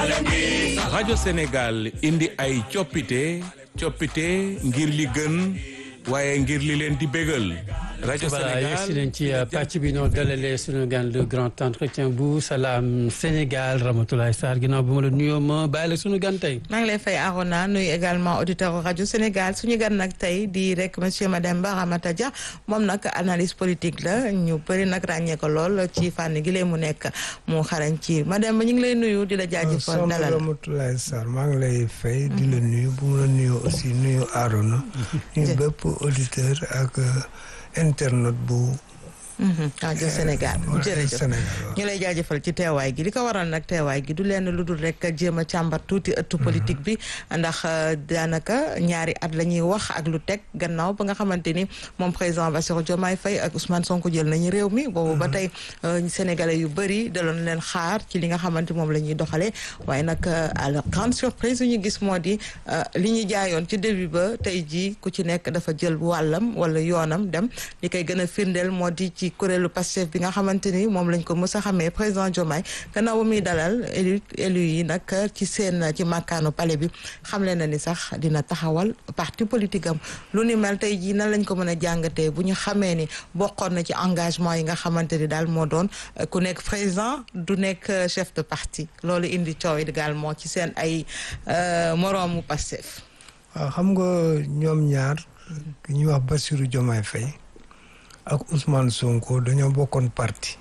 rajo Sénégal indi ay coppite coppite ngir li gën waaye ngir li leen di bégal rajo voilà Sénégal yegsi nañ ci pàcc bi noo dalalee suñu gan le grand entretien bu salaam Sénégal Ramatoulaye Sarr ginnaaw bi ma la nuyoo ma bàyyi la suñu gan tey. maa ngi lay fay Arona nuyu également auditeur rajo Sénégal suñu gan nag tey di rek monsieur Mademba Ramata Dia moom nag analyse politique la ñu bëri nag ràññee ko lool ci fànn gi lee mu nekk mu xarañ ci Mademba ñu ngi lay nuyu di la jaajëfal soxna dalal Ramatoulaye Sarr maa ngi lay fay di la nuyu bu ma la nuyu aussi nuyu Arona nuyu bépp auditeur ak internet bu rajo Sénégal jërëjëf Sénégal ñu lay jaajëfal ci teewaay gi li ko waral nag teewaay gi du leen lu dul rek jéem a càmbar tuuti ëttu politique bi ndax daanaka ñaari at la ñuy wax ak lu teg gannaaw ba nga xamante ni moom président Bassirou Diomaye Faye ak Ousmane Sonko jël nañu réew mi boobu ba tey sénégalais yu bëri daloon leen xaar ci li nga xamante moom la ñuy doxalee waaye nag à la grande surprise yu ñu gis moo di li ñu jaayoon ci début ba tey jii ku ci nekk dafa jël wàllam wala yoonam dem li koy gën a firndeel moo di ci kuréelu Pastef bi nga xamante ni moom lañ ko mës a xamee président Diomaye gannaaw ba muy dalal élu élu yi nag ci seen ci màkkaanu palais bi xamle na ni sax dina taxawal parti politique am lu ni mel tey jii nan lañ ko mën a jàngatee bu ñu xamee ni bokkoon na ci engagement yi nga xamante ni daal moo doon ku nekk président du nekk chef de parti loolu indi coow également ci seen ay moroomu Pastef waaw xam nga ñoom ñaar ki ñuy wax Bassirou Diomaye Faye ak Ousmane Sonko dañoo bokkoon parti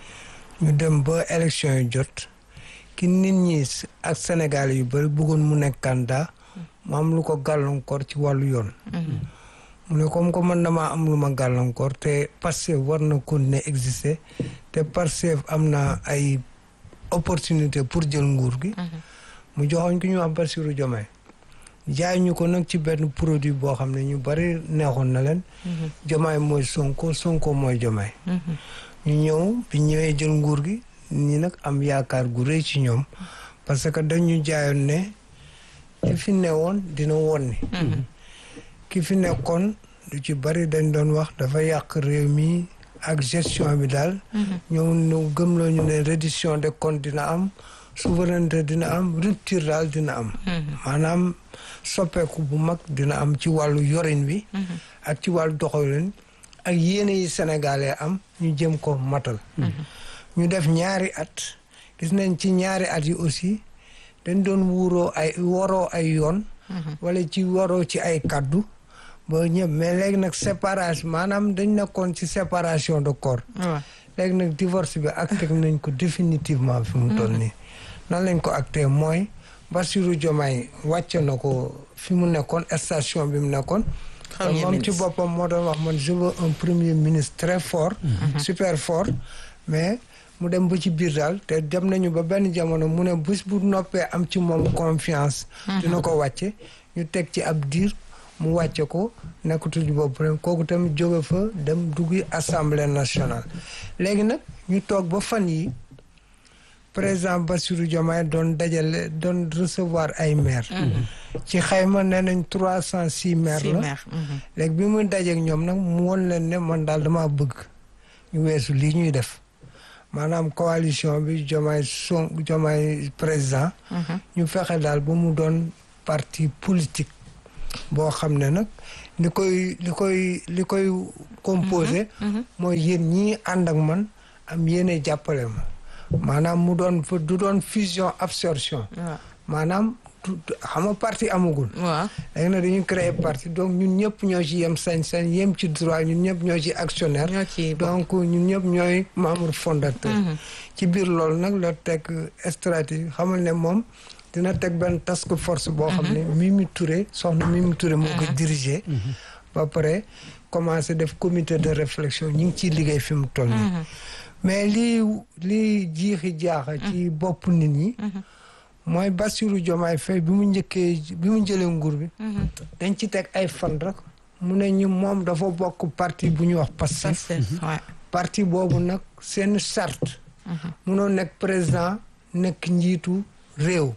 ñu dem ba élection yi jot ki nit ñi ak Sénégal yu bëri bëggoon mu nekk candidat mu am lu ko gàllankoor ci wàllu yoon mu ne comme que man damaa am lu ma gàllankoor te Pastef war na continuer exister te Pastef am na ay opportunité pour jël nguur gi mu joxoñ ki ñu wax Bassirou Diomaye jaay ñu ko nag ci benn produit boo xam ne ñu bari neexoon na leen Diomaye mooy Sonko Sonko mooy Diomaye ñu ñëw bi ñëwee jël nguur gi ñi nag am yaakaar gu rëy ci ñoom parce que dañu jaayoon ne ki fi newoon dina woon ni ki fi nekkoon lu ci bari dañ doon wax dafa yàq réew mi ak gestion bi daal ñëw ñu gëmloo ñu ne reddition des comptes dina am souveraineté dina am rupture daal dina am maanaam soppeeku bu mag dina am ci wàllu yorin bi ak ci wàllu doxalin ak yéene yi sénégalais am ñu jëm ko matal ñu def ñaari at gis nañ ci ñaari at yi aussi dañ doon wuuroo ay waroo ay yoon wala ci waroo ci ay kaddu ba ñëpp mais léegi nag séparation maanaam dañ nekkoon ci séparation de corps léegi nag divorce bi acté nañ ko définitivement fi mu toll nii nan lañ ko acté mooy Bassirou Diomaye wàcce na ko fi mu nekkoon station bi mu nekkoon moom ci boppam moo doon wax man je veux un premier ministre très fort super fort mais mu dem ba ci biir daal te dem nañu ba benn jamono mu ne bés bu noppee am ci moom confiance dina ko wàcce ñu teg ci ab diir mu wàcce ko nekkatul bopp rek kooku tamit jóge fa dem duggi assemblée nationale léegi nag ñu toog ba fan yi président Bassirou Diomaye doon dajale doon recevoir ay maire ci xayma nee nañ trois cent six maire la léegi bi muy dajeek ñoom nag mu won leen ne man daal dama bëgg ñu weesu lii ñuy def maanaam coalition bi Diomaye son Diomaye président ñu fexe daal ba mu doon parti politique boo xam ne nag li koy li koy li koy composé mooy yéen ñii ànd ak man am yéene jàppale ma maanaam mu doon fa du doon fusion absorption maanaam xam nga parti amagul waaw léegi nag dañu créer parti donc ñun ñëpp ñoo ci yem sañ-sañ yem ci droit ñun ñëpp ñoo ci actionnaire ñoo ci donc ñun ñëpp ñooy membre fondateur ci biir loolu nag la teg stratégie xamal ne moom dina teg benn task force boo xam ne Mimi Touré soxna Mimi Touré moo ko diriger ba pare commencé def comité de réflexion ñu ngi ciy liggéey fi mu toll nii mais lii lii jiixi jaaxa ci bopp nit ñi mooy Bassirou Diomaye Faye bi mu njëkkee bi mu jëlee nguur bi dañ ci teg ay fan rek mu ne ñu moom dafa bokk parti bu ñuy wax Pastef parti boobu nag seen charte munoo nekk président nekk njiitu réew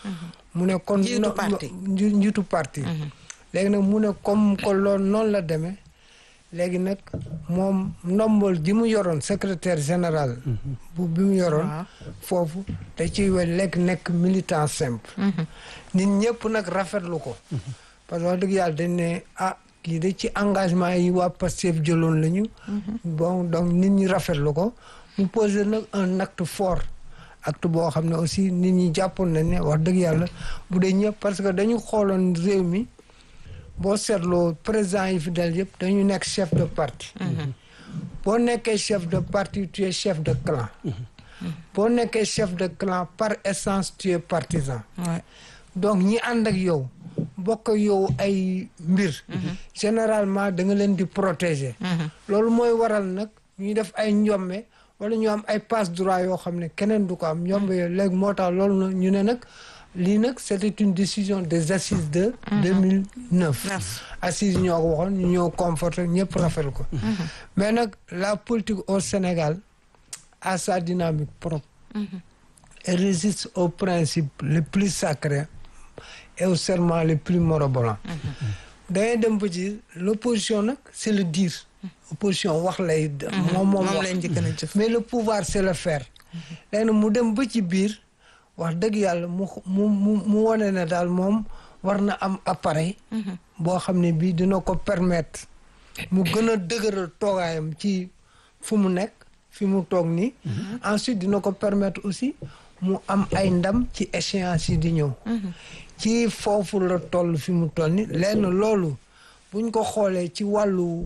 mu ne kon Njiitu parti. njiitu parti léegi nag mu ne comme ko loolu noonu la demee léegi nag moom ndombol ji mu yoroon secrétaire général bu bi mu yoroon Waaw. foofu da ciy we lekk nekk militant simple nit ñëpp nag rafetlu ko parce que wax dëgg yàlla dañ ne ah kii de ci engagement yi waa Pastef jëloon la ñu bon donc nit ñi rafetlu ko mu posé nag un acte fort acte boo xam ne aussi nit ñi jàppoon nañ ne wax dëgg yàlla bu dee ñëpp parce que dañu xooloon réew mi boo seetloo président yi fi dal yëpp dañu nekk chef de parti boo nekkee chef de parti tu es chef de clan boo nekkee chef de clan par essence tu es partisan Ouais. donc ñi ànd ak yow bokk ak yow ay mbir généralement da nga leen di protéger loolu mooy waral nag ñuy def ay njombe wala ñu am ay passe droit yoo xam ne keneen du ko am njombe yooyu léegi moo tax loolu nag ñu ne nag lii nag c'était une décision des assises de 2009 Neuf. assises yi ñoo ko waxoon ñu ñëw conforté ñëpp rafetlu ko mais nag la politique au Sénégal a sa dynamique propre et résiste aux principes les plus sacrés et aux serments les plus morobolants dangay dem ba ci l'opposition nag c'est le dire opposition wax lay moom moom moom wax lañ njëkk a jëf. mais le pouvoir c'est le faire léegi nag mu dem ba ci biir wax dëgg yàlla mu mu mu mu wane ne daal moom war na am appareil boo xam ne bii dina ko permettre mu gën a dëgëral toogaayam ci fu mu nekk fi mu toog nii ensuite dina ko permettre aussi mu am ay ndam ci échéance yi di ñëw ci foofu la toll fi mu toll ni lenn loolu buñ ko xoolee ci wàllu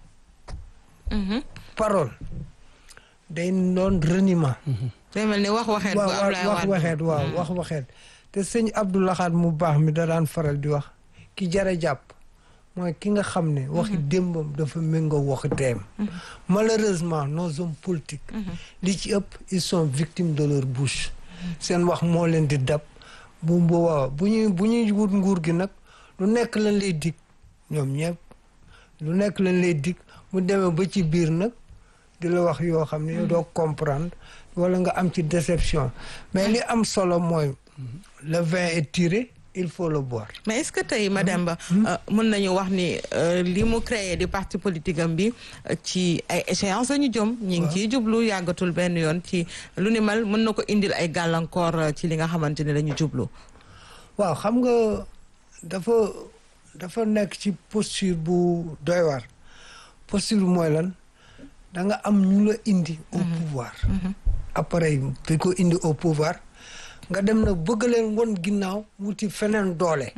parole day doon reniement day mel ni wax waxeet bu waaw Ablaye wax Wade. waxeet waaw wax waxeet te sëñ Abdou Lahad mu baax mi da daan faral di wax ki jara jàpp mooy ki nga xam ne waxi démbam dafa méngoo waxi teem malheureusement nos hommes politiques li ci ëpp ils sont victimes de leur bouche seen wax moo leen di dab bu boobaa bu ñuy bu ñuy wut nguur gi nag lu nekk lañ lay dig ñoom ñëpp lu nekk lañ lay dig mu demee ba ci biir nag di la wax yoo xam ne yow doo comprendre wala nga am ci déception mais li am solo mooy le vin est tiré il faut le boire mais est-ce que tey madame Ba mën nañu wax ni euh, li mu créé di parti politique am bi euh, ci ay échéances lañu jëm ñi ngi ciy jublu yàggatul benn yoon ci lu ni mel mën na ko indil ay gàllankoor euh, ci li nga xamante ne lañu jublu waaw xam nga dafa dafa nekk ci posture bu doy waar posture bu mooy lan da nga am ñu la indi au pouvoir appareil bi ko indi au pouvoir nga dem na bëgg leen won ginnaaw wuti feneen doole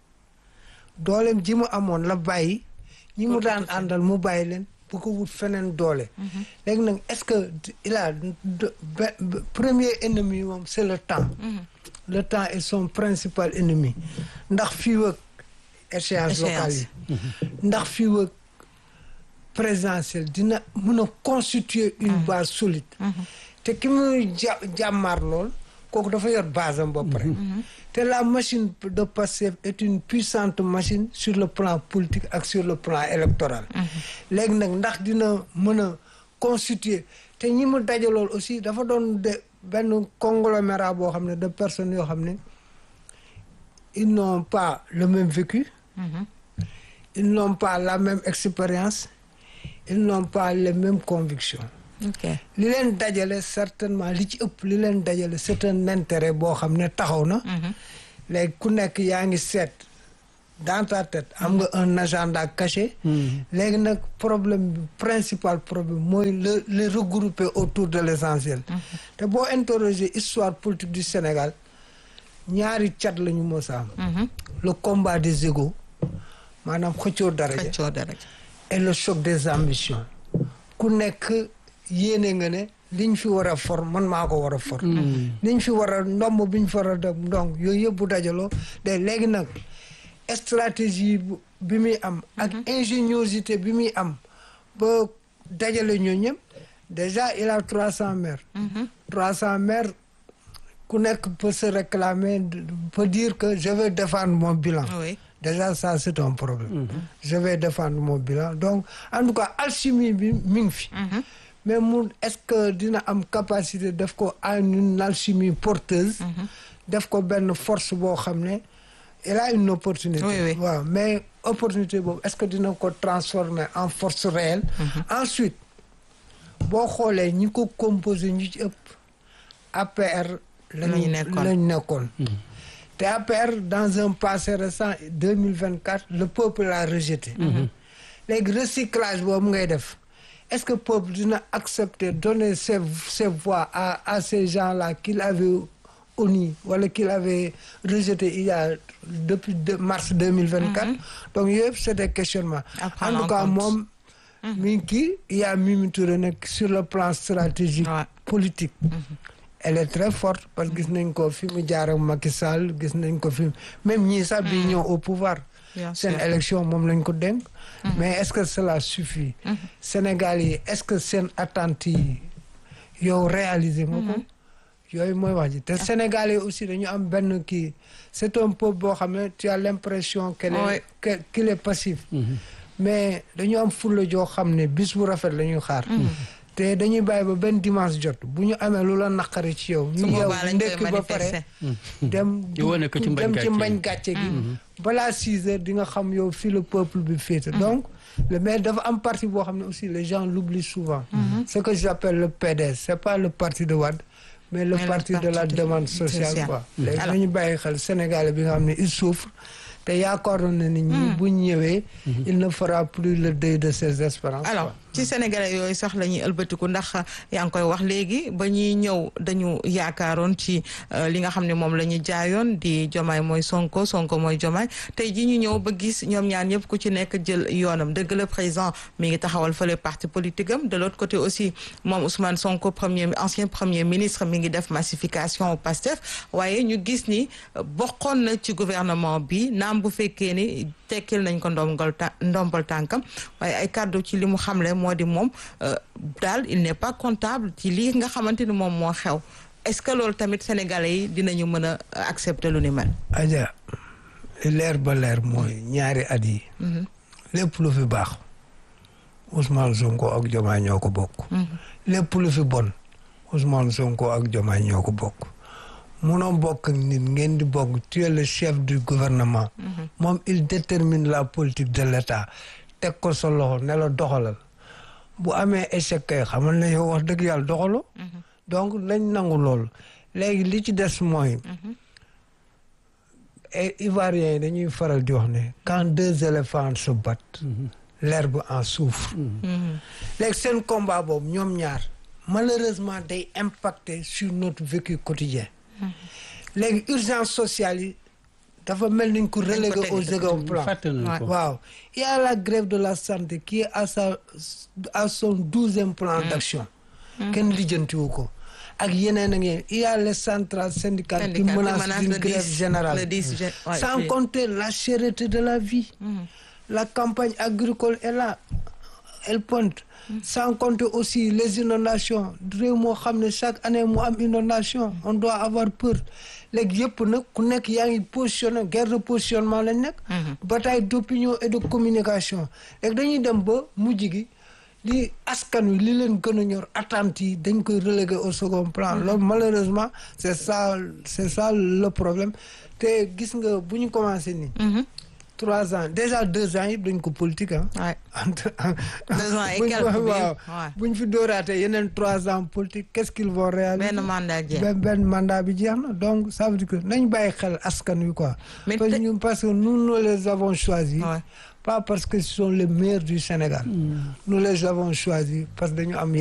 dooleem ji mu amoon la bàyyi ñi mu daan àndal mu bàyyi leen bu ko wut feneen doole léegi nag est-ce que il a de- be- be- premier ennemi moom c'est le temps le temps est son principal ennemi ndax fii wëg échéance locale yi ndax fii wëg présidentielle dina mën a constituer une base solide te ki muy ja jàmmaar lool kooku dafa yor base am ba pare te la machine de Pastef est une puissante machine sur le plan politique ak sur le plan électoral léegi nag ndax dina mën a constituer te ñi mu dajalool aussi dafa doon de benn conglomérat boo xam ne de personnes yoo xam ne ils n'ont pas le même vécu ils n'ont pas la même expérience ils n'ont pas les mêmes convictions ok li leen dajale certainement li ci ëpp li leen dajale c'est un intérêt boo xam ne taxaw na léegi ku nekk yaa ngi seet dans ta tête am nga un agenda caché léegi nag problème bi principal problème mooy le le regrouper autour de l'essentiel te boo interroger histoire politique du Sénégal ñaari cat la ñu mës a am le combat des égos maanaam xëccoo daraja xëccoo dara et le choc des ambitions ku nekk yéene nga ne liñ fi war a for man maa ko war a for liñ fi war a ndomb biñ fi war a def donc yooyu yëpp bu dajaloo de léegi nag stratégie bu- bi muy am ak ingéniosité bi muy am ba dajale ñoo ñëpp déjà il a trois cents maires trois cents maires ku nekk peut se réclamer peut dire que je vais défendre mon bilan oui Déjà, ça, c'est un problème. Je vais défendre mon bilan. Donc, en tout cas, alchimie, bi, mi ngi fi. Mais mu est-ce que dina am capacité def ko en une alchimie porteuse. def ko benn force boo xam ne il a une opportunité. Oui, oui. waaw mais opportunité boobu est-ce que dina ko transformer en force réelle. ensuite boo xoolee ñi ko composé ñu ci ëpp APR. Lañu lañu nekkoon. lañu nekkoon. te APR dans un passé récent deux mille vingt quatre le peuple l'a rejeté. léegi recyclage boobu ngay def est-ce que peuple dina accepter donner ses ses voix à à ces gens-là qu'il avait honnis wala qu'il avait rejeté il y a depuis de mars deux mille vingt quatre. donc yooyu yëpp c'est des questionnements. À prendre en tout en cas compte. moom. mi ngi kii il y a Mimi Touré nag sur le plan stratégique. Ouais. politique. elle est très forte parce que gis nañ ko fi mu jaar ak Macky Sall gis nañ ko fi même ñii sax bi ñëw au pouvoir. Bien seen sûr. élection moom lañ ko dénk. mais est-ce que cela suffit. Sénégal yi est-ce que seen attentes yi yow réaliser nga ko. yooyu mooy wax ji te Sénégalais aussi dañu am benn kii c'est un peuple boo xam ne tu as l'impression qu'elle est Ouais. que- qu'il est passif. mais dañu am fulla joo xam ne bis bu rafet la ñuy xaar. te dañuy bàyyi ba benn dimanche jot bu ñu amee lu la naqari ci yow. su ñu yeew boobaa lañ koy ndekki ba manifester. pare. dem Di wane ko ci mbañ dem ci gàcce mbañ gi. gàcce gi. balaa six heures di nga xam yow fii le peuple bi féete. donc le mais dafa am parti boo xam ne aussi les gens l'oublient souvent. ce que j'appelle le PDS c'est pas le parti de Wade. mais le Mais le parti de parti la de- demande sociale sociale. quoi. léegi Alors- nañu bàyyi xel Sénégalais bi nga xam ne il souffre te yaakaaroon na ni ñi bu ñu ñëwee. il ne fera plus le deuil de ses espérances. alors quoi. ci sénégalais yooyu sax la ñuy ëlbatiku ndax yaa ngi koy wax léegi ba ñuy ñëw dañu yaakaaroon ci euh, li nga xam ne moom la ñu jaayoon di jomaay mooy sonko sonko mooy jomaay tey ji ñu ñëw ba gis ñoom ñaar ñëpp ku ci nekk jël yoonam dëgg la président mi ngi taxawal fële parti politique am de l'autre côté aussi moom Ousmane Sonko premier ancien premier ministre mi ngi def massification au Pastef waaye ñu gis ni euh, bokkoon na ci gouvernement bi naam bu fekkee ni tekkil nañ ko ndombal ta ndombal tànkam waaye ay kàddu ci li mu xamle moo di moom euh, daal il n'est pas comptable ci lii nga xamante ni moom moo xew est-ce que loolu tamit sénégalais yi dinañu mën a accepter lu ni mel. Adja li leer ba leer mooy ñaari at yi lépp lu fi baax Ousmane Sonko ak Diomaye ñoo ko bokk lépp lu fi bon Ousmane Sonko ak Diomaye ñoo ko bokk munoo bokk ak nit ngeen di bokk tu es le chef du gouvernement moom il détermine la politique de l'État teg ko sa loxo ne la doxalal bu amee échec kay xamal ne yow wax dëgg yàlla doxaloo donc lañ nangu loolu léegi li ci des mooy et Ivoiriens yi dañuy faral di wax ne quand deux éléphants se battent l'herbe en souffre léegi seen combat boobu ñoom ñaar malheureusement day impacter sur notre vécu quotidien léegi urgence sociale yi dafa mel niñ ko relégué teg au de second plan fàtte nañ ko. waaw il y a la grève de la santé qui est à sa à son douzième plan d'action kenn lijjantiwu ko ak yeneen ak yeneen il y a les centrales syndicales qui Syndicat qui menacent menace d'une le grève 10 générale le 10 gé- ouais, sans juillet. compter la cherté de la vie la campagne agricole est là elle pointe sans compter aussi les inondations réew moo xam ne chaque année mu am inondation on doit avoir peur léegi yëpp nag ku nekk yaa ngi positionné guerre de positionnement lañ nekk bataille d'opinion et de communication léegi dañuy dem ba mujj gi li askan wi li leen gën a ñor attentes yi dañ koy reléguer au second plan loolu malheureusement c'est ça c'est ça le problème te gis nga bu ñu commencé nii trois ans déjà deux ans yëpp dañ ko politique ah Ouais. entre Deux ans et buñ quelques ko- bi waaw yëpp, ouais. buñ fi dóoraatee yeneen trois ans politique qu'est-ce qu'ils vont réaliser benn mandat jeex. benn benn mandat bi jeex na donc ça veut dire que nañ bàyyi xel askan wi quoi Mais parce que te- ñu- parce que nous nous les avons choisis Ouais. pas parce que ce sont les meilleurs du Sénégal nous les avons choisis parce que dañu am